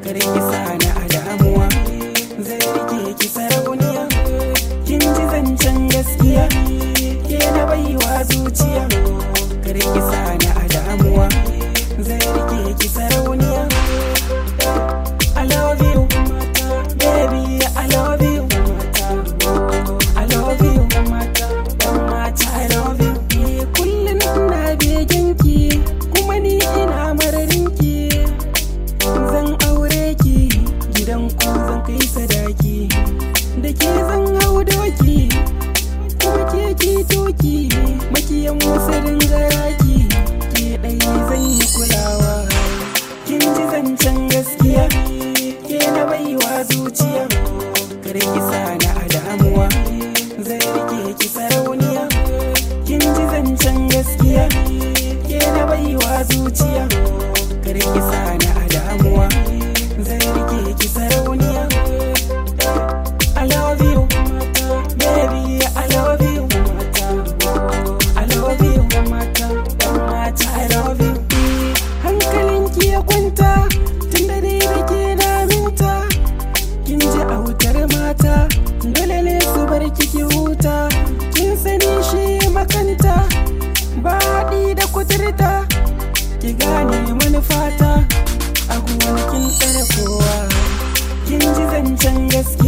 kar ki sani a damuwa zai rike ki sarauniya kin ji zancen gaskiya ke na baiwa zuciya kar ki sani a damuwa zai rike ki sarauniya I love you, baby, I love you. I love you, mata, I love you. Eh, Kullum ina beginki, kuma ni ina mararinki. Zan aure ki, gidan ku zan kai sadaki. Da ke zan hau doki, kuma ke ki toki. Makiyan wasu dingaraki, ke ɗaya zan yi kulawa. Kin ji zancen gaskiya, ke na baiwa zuciya. Kar ki sani a damuwa, zai rike ki sarauniya. Kin ji zancen gaskiya, ke na baiwa zuciya. Kar ki sani a damuwa, zai rike ki sarauniya. I love you, baby, I love you. I love you, mata, I love you. Hankalinki ya kwanta, tun da dai da ke na minta. Kin ji autar mata, dole ne su bar kiki huta. Kin sani shi makanta, ba haɗi da kuturta. Ki gane manufata, a kin tsare kowa. Kin ji zancen gaskiya.